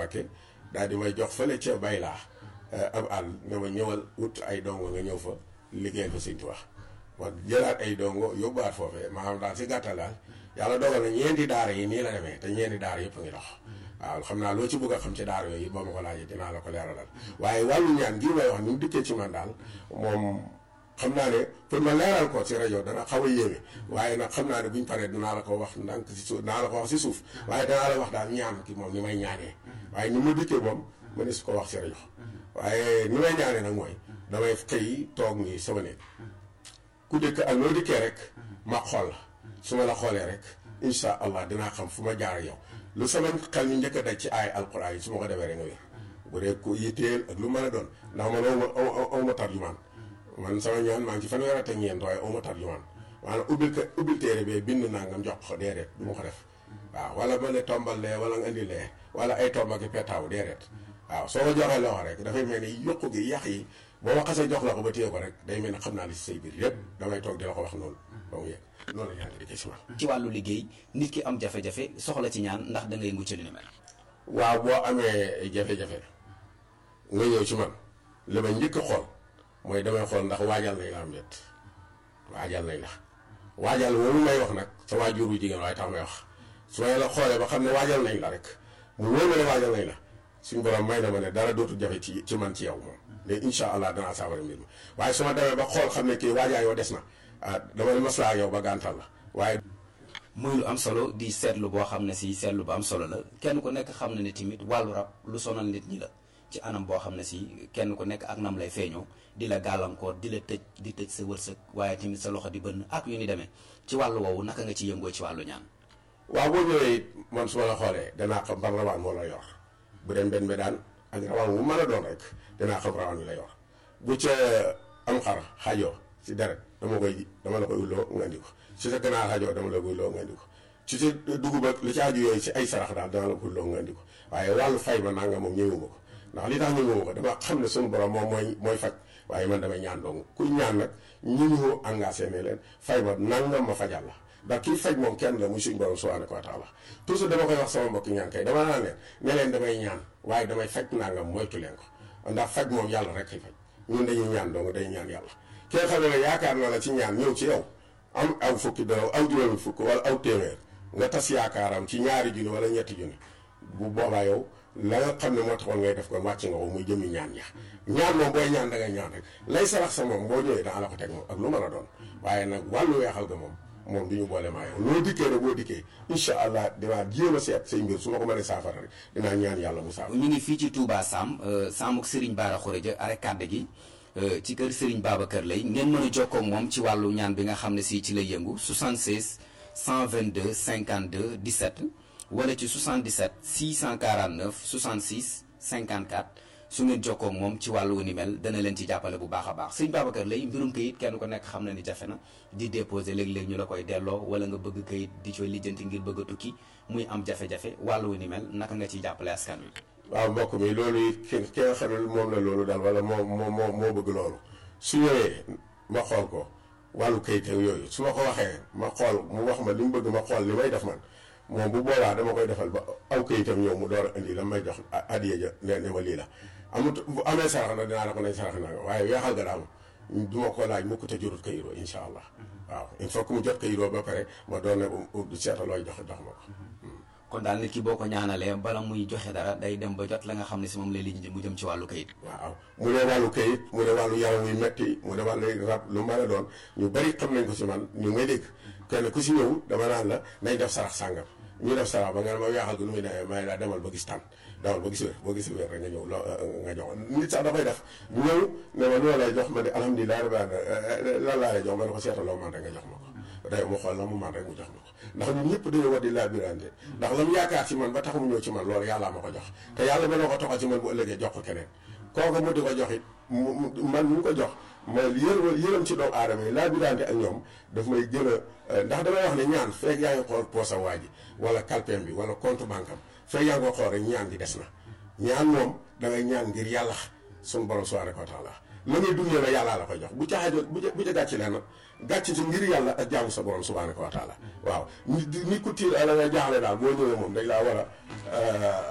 Mbakke daal di may jox fële ca bay laa ab àll ne ma ñëwal wut ay dongo nga ñëw fa liggéeyal fa Sëñ Tuubaa ma jëlaat ay dongo yóbbuwaat foofee maanaam daal si gàttal daal yàlla dogal na ñeenti daara yi nii la demee te ñeenti daara yëpp a ngi dox waaw xam naa loo ci bëgg a xam ci daara yooyu boo ma ko laajee dinaa la ko leeralal waaye wàllu ñaan ngir may wax ni mu dikkee ci man daal moom xam naa ne pour ma leeral ko ci rajo dana xaw a yéeme waaye nag xam naa ne buñ paree dinaa la ko wax ndànk si suuf dinaa la ko wax si suuf waaye danaa la wax daal ñaan ki moom ni may ñaanee waaye ni mu dikkee moom ma ne su ko wax si rajo waaye ni may ñaanee nag mooy damay xëy toog nii sama néeg ku dëkk ak loo dikkee rek ma xool la su ma la xoolee rek incha allah dinaa xam fu ma jaar yow lu sama xel ñu njëkk a daj ci ay alquran yi su ma ko defee rek nga wér bu dee ku yitteel ak lu mën a doon ndax man aw ma aw ma tarjumaan man sama ñaan maa ngi ci fanweer ak ñeent waaye aw ma tarjumaan maanaam ubbil ko ubbil téere bee bind naa nga jox ko déedéet du ma ko def waaw wala ma ne tombal lee wala nga indi lee wala ay tomba ki petaaw déedéet waaw soo ko joxee loxo rek dafay mel ni yokku gi yàq yi boo ma xasee jox la ko ba téye ko rek day mel ne xam naa li si say biir yépp damay toog di la ko wax noonu ba mu yegg noonu la ñaan di ci si man ci wàllu liggéey nit ki am jafe-jafe soxla ci ñaan ndax da ngay mucc li ni mel. waaw boo amee jafe-jafe nga ñëw ci man li ma njëkk a xool mooy damay xool ndax waajal nañ la am déet waajal nañ la waajal woowu may wax nag sa waajur bu jigéen waaye tax may wax su ma la xoolee ba xam ne waajal nañ la rek mu wóor ma ne waajal nañ la suñu borom may na ma ne dara dootul jafe ci ci man ci yow moom mais incha allah danaa saabara mbir ma waaye su ma demee ba xool xam ne kii waajaa yow des na ah dama ne maslaa yow ba gàntal la waaye. muy lu am solo di seetlu boo xam ne si seetlu bu am solo la kenn ku nekk xam na ne tamit wàllu rab lu sonal nit ñi la ci anam boo xam ne si kenn ku nekk ak nam lay feeñoo di la gàllankoor di la tëj di tëj sa wërsëg waaye tamit sa loxo di bënn ak yu ni demee ci wàllu woowu naka nga ci yëngoo ci wàllu ñaan. waaw boo ñëwee man su ma la xoolee danaa xam ban rawaan moo la yor bu dem benn bi daan ak rawaan wu mën a doon rek danaa xam rawaan wi la yor bu ca am xar xajoo si deret dama koy dama la koy ulloo nga indi ko si sa ganaar xajoo dama la koy ulloo nga indi ko ci sa dugub ak li ci aju yooyu si ay sarax daal dama la koy ulloo nga indi ko waaye wàllu fay ma nanga moom ñëwuma ko ndax li tax ñëwuma ko dama xam ne suñu borom moom mooy mooy faj waaye man damay ñaan dong kuy ñaan nag ñi ñu engagé ne leen fay ma nangam ma fajal la ndax kii faj moom kenn la muy suñu borom subhanahu wa taala toujours dama koy wax sama mbokki ñaan kay dama naan leen ne leen damay ñaan waaye damay faj nangam moytu leen ko ndax faj moom yàlla rek kay faj ñun dañuy ñaan dong day ñaan yàlla ki nga xam ne yaakaar na la ci ñaan ñëw ci yow am aw fukki dara aw juróomi fukk wala aw téeméer nga tas yaakaaram ci ñaari junni wala ñetti junni bu boobaa yow la nga xam ne moo taxoon ngay def kon wàcc nga ko muy jëmi ñaan ya ñaan moom booy ñaan da ngay ñaan rek lay sarax sa moom boo ñëwee danga la ko teg moom ak lu mën a doon waaye nag wàllu weexal ga moom moom du ñu boole maa yow loo dikkee rek boo dikkee incha allah dinaa jéem a seet say mbir su ma ko mënee saafara rek dinaa ñaan yàlla mu saafara. ñu ngi fii ci Touba Sam Samuk Serigne Bara Khourédia arrêt kàdde gi ci kër Serigne Babacar lay ngeen mën a jokkoo ak moom ci wàllu ñaan bi nga xam ne si ci lay yëngu 76 122 52 17 wala ci 77 649 66 54 su ngeen jokkoo ak moom ci wàllu ni mel dana leen ci jàppale bu baax a baax Serigne Babacar lay mbirum kayit kenn ko nekk xam na ni jafe na di déposé léeg-léeg ñu la koy delloo wala nga bëgg kayit di coy lijjanti ngir bëgg a tukki muy am jafe-jafe wàllu ni mel naka nga ciy jàppale askan wi. waaw mbokk mi loolu it ki ki nga xam ne moom la loolu daal wala moo moo moo moo bëgg loolu su ñëwee ma xool ko wàllu kayit ak yooyu su ma ko waxee ma xool mu wax ma li mu bëgg ma xool li may def man moom bu boobaa dama koy defal ba aw kayitam ñëw mu door a indi la may jox adiya ja ne ne ma lii la amut bu amee sarax nag dinaa la ko nañ sarax naa waaye weexal ga daal du ma ko laaj mukk te jurut kayiroo incha allah waaw il faut que mu jot kayiroo ba pare ma doon ne du seeta looy jox jox ma ko kon daal nit ki boo ko ñaanalee bala muy joxe dara day dem ba jot la nga xam ne si moom lay liñ mu jëm ci wàllu kayit. waaw mu dee wàllu kayit mu dee wàllu yaram wuy metti mu dee wàllu rab lu mën a doon ñu bari xam nañ ko si man ñu may dégg kenn ku si ñëw dama naan la nañ def sarax sàngam ñu def sarax ba nga ne ma weexal gi nu muy demee may la demal ba gis tànn demal ba gis wér boo gis wér rek nga ñëw loo nga jox nit sax dafay def ñëw ne ma loo lay jox ma ne alhamdulilah rabbil alamin lan laa lay jox ma ne ko seetaloo man rek nga jox ma ko day mu xool la mu man rek mu jox ma ko ndax ñun ñëpp dañoo war di laabirante ndax la mu yaakaar ci man ba tax mu ñëw ci man loolu yàllaa ma ko jox te yàlla mën na ko toxal ci man bu ëllëgee jox ko keneen kooku mu di ko jox it man mu ko jox ma yër yërëm ci doomu aadama yi laabirante ak ñoom daf may gën a ndax damay wax ne ñaan feeg yaa ngi xool poosa waa ji wala kalpeem bi wala compte banque am feeg yaa ngi ko xool rek ñaan gi des na ñaan moom da ngay ñaan ngir yàlla suñu borom subhanahu wa taala la ngay dundee la yàllaa la koy jox bu caaxee bu bu ca gàcc leen gàcc ci ngir yàlla ak jaamu sa borom subhanahu wa taala waaw nit nit ku tiir ala nga jaaxle daal boo ñëwee moom dañ laa war a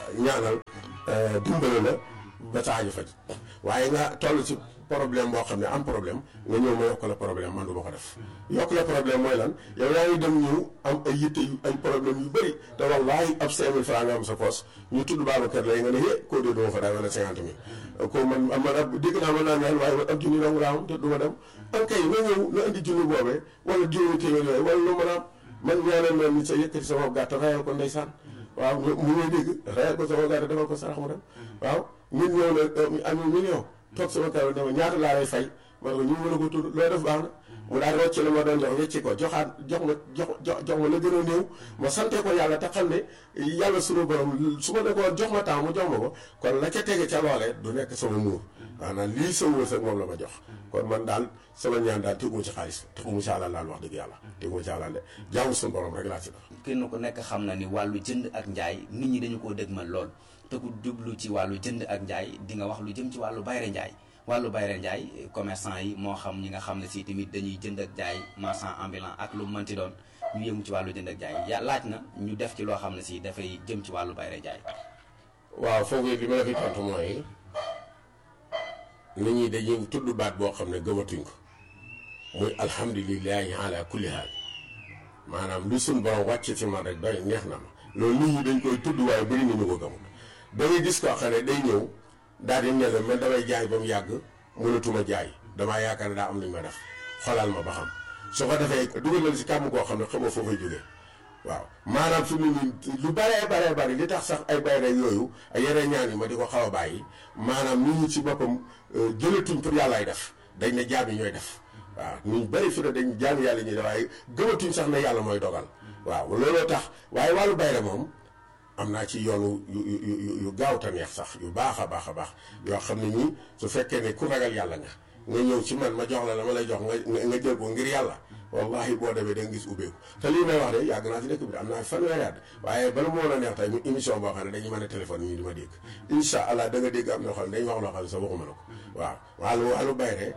ñaanal dimbale la ba saaju faj waaye nga toll ci problème boo xam ne am problème nga ñëw ma yokk la problème man du ma ko def yokk la problème mooy lan yow yaa ngi dem ñëw am ay yitte yu ay problème yu bëri te wallaahi ab cinq mille francs nga am sa poos ñu tudd Babacar lay nga ne hé koo dee duma fa daal wala cinquante mille ko man man ab dégg naa mën naa ñaan waaye man ab junni dong laa am te du ma dem am kay nga ñëw nga indi junni boobee wala juróomi téeméer yooyu wala lu mën a am man ñaanal ma nit sa yëkkati sama gàtt rayal ko ndeysaan waaw mu ngay dégg rayal ko sama gàtt defal ko sarax mu dem waaw nit ñëw na am million toog sama kaw dama ñaata laa lay fay ma ne ko ñu mën a ko tudd loo def baax na mu daal rocc la ma doon jox wecci ko joxaat jox ma jox jox ma la gën a néew ma sante ko yàlla te xam ne yàlla sunu borom su ma ne ko jox ma temps mu jox ma ko kon la ca tege ca loolee du nekk sama muur maanaam lii sa wërsëg moom la ma jox kon man daal sama ñaan daal teguma ci xaalis teguma ci àlal daal wax dëgg yàlla teguma ci àlal de jaamu sunu borom rek laa ci def kenn ku nekk xam na ni wàllu jënd ak njaay nit ñi dañu koo dëgmal lool te ku jublu ci wàllu jënd ak njaay di nga wax lu jëm ci wàllu bayre njaay wàllu bayre njaay commerçant yi moo xam ñi nga xam ne si tamit dañuy jënd ak jaay marchand ambulant ak lu mënti doon ñu yëngu ci wàllu jënd ak jaay ya laaj na ñu def ci loo xam ne si dafay jëm ci wàllu bayre njaay waaw foofu li ma la fi tontu mooy nit ñi dañuy tudd baat boo xam ne gëmatuñ ko muy alhamdulilahi ala kulli haal maanaam lu suñ borom wàcc ci man rek doy neex na ma loolu nit ñi dañ koy tudd waaye bëri na ñu ko gëmul da ngay gis koo xam ne day ñëw daal di ne la man damay jaay ba mu yàgg mënatuma jaay damaa yaakaar ne daa am lu ñu ma def xoolal ma ba xam su ko defee dugal na si kàmm koo xam ne xamoo foo fay jógee waaw maanaam fi mu ne nii lu baree baree bari li tax sax ay bayre yooyu ay yeneen ñaan yi ma di ko xaw a bàyyi maanaam nit ñi ci boppam jëlatuñ pour yàllaay def dañ ne jaam yi ñooy def waaw ñu bëri fi ne dañ jaam yàlla ñuy def waaye gëmatuñ sax ne yàlla mooy dogal waaw looloo tax waaye wàllu bayre moom am naa ci yoonu yu yu yu gaaw te neex sax yu baax a baax a baax yoo xam ne nii su fekkee ne ku ragal yàlla nga nga ñëw ci man ma jox la la ma lay jox nga nga jël ko ngir yàlla wallahi boo demee da nga gis ubbeeku te lii may wax de yàgg naa ci dëkk bi am naa fanweeri at waaye bala mu woon a neex tey mu émission boo xam ne dañuy mën a téléphone ñu di ma dégg incha allah da nga dégg am na xam ne dañuy wax loo xam ne sax waxuma la ko waaw wàllu wàllu bayre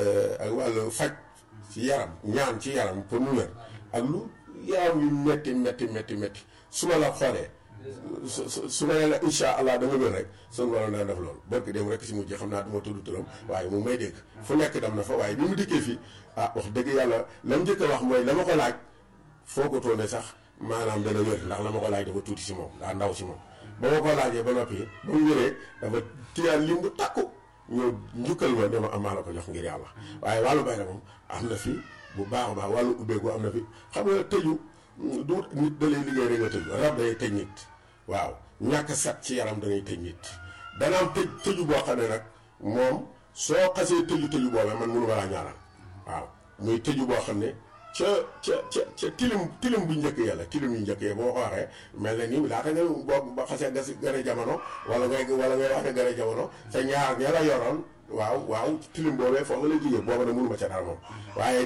ak wàllu faj ci yaram ñaan ci yaram pour mu wér ak lu yaram yu metti metti metti metti su ma la xoolee su su su ma nee la incha allah da nga wér rek sunu borom daan def loolu barki dem rek si mujj xam naa du ma tudd turam waaye mu may dégg fu nekk dem na fa waaye bi mu dikkee fii ah wax dëgg yàlla la mu njëkk a wax mooy la ma ko laaj foo ko toone sax maanaam dana wér ndax la ma ko laaj dafa tuuti si moom daa ndaw si moom. ba ma ko laajee ba noppi ba mu wéree dafa tiyaan lim bu takku ñëw njukkal ma dama am maa la ko jox ngir yàlla waaye wàllu bay la moom am na fi bu baax a baax wàllu ubbeeku am na fi xam nga tëju du nit da lay liggéey rek nga tëju rab day tëj nit. waaw ñàkk set ci yaram danay tëj nit dana am tëj tëju boo xam ne nag moom soo xasee tëju tëju boobee man mënu ma laa ñaanal waaw muy tëju boo xam ne ca ca ca ca tilim tilim bu njëkk yàlla tilim yu njëkk yi boo ko waxee mel na ni laata nga boo ba xasee gas gën jamono wala ngay wala ngay wax ne gën a jamono sa ñaar ña la yoroon waaw waaw tilim boobee foofu la jigéen booba ne mënu ma ca dara moom waaye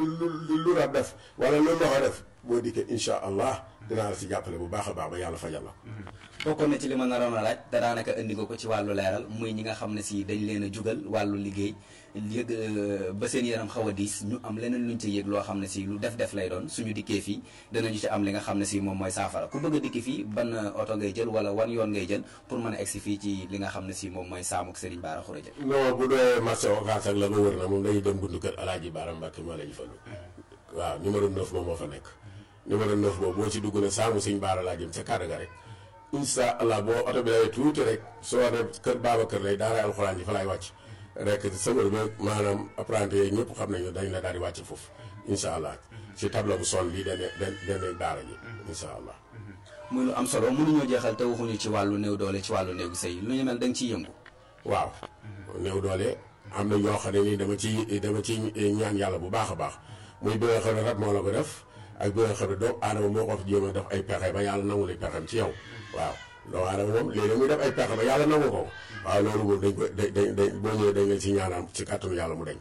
lu lu rab def wala lu ndox def boo dikkee incha allah dinaa la si jàppale bu baax a baax ba yàlla fajal la bokkoon na ci li ma naroon a laaj te daanaka indi nga ko ci wàllu leeral muy ñi nga xam ne si dañ leen a jugal wàllu liggéey yëg ba seen yaram xaw a diis ñu am leneen luñ ci yëg loo xam ne si lu def def lay doon suñu dikkee fii danañu ci am li nga xam ne si moom mooy saafara ku bëgg a dikki fii ban oto ngay jël wala wan yoon ngay jël pour mën a egsi fii ci li nga xam ne si moom mooy saamuk Serigne Bara Khourédia non bu dee marché Ocass ak la ko wër na moom dañuy dem buntu kër Alaaji Bara Mbàkke moo la ñu fallu waaw numéro 9 moom moo fa nekk numéro 9 boobu boo ci dugg ne saamu Serigne Bara laa jëm ca kàddu ga rek incha allah boo oto bi lay tuuti rek soo ne kër Babacar lay daara alxuraan ji fa laay wàcc rek sëmër bi maanaam apprenti yi ñëpp xam nañu dañ la daal di wàcc foofu incha allah ci tableau bu sol lii dane dane daara ji incha allah muy lu am solo mënuñoo jeexal te waxuñu ci wàllu néew doole ci wàllu néegu sëy lu ñu mel da nga ciy yëngu waaw néew doole am na ñoo xam ne nii dama ci dama ci ñaan yàlla bu baax a baax muy bi nga xam ne rab moo la ko def ak bi nga xam ne doomu aadama moo ko jéem a def ay pexe ba yàlla nangu li pexem ci yow waaw doomu aadama moom léegi muy def ay pexe ba yàlla nangu ko waaw loolu moom dañ ko dañ dañ boo ñëwee dañ leen ci ñaanam ci kàttanu yàlla mu dañ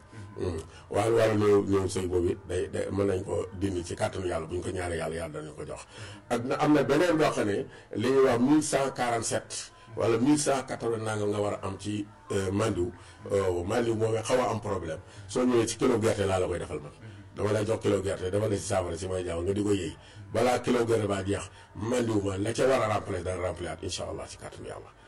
wàllu wàllu néew néew sëy boobu it day day mën nañ ko dindi ci kàttanu yàlla bu ñu ko ñaanee yàlla yàlla danañ ko jox ak na am na beneen boo xam ne li ñuy wax 1147 wala 1180 nanga nga war a am ci mandiw mandiw moom xaw a am problème soo ñëwee ci kilo gerte laa la koy defal man dama lay jox kilo gerte dafa ne si saafara si may jaaw nga di ko yëy balaa kilo gerte baa jeex mandiwuma la ca war a remplacer dana remplacer incha allah ci kàttanu yàlla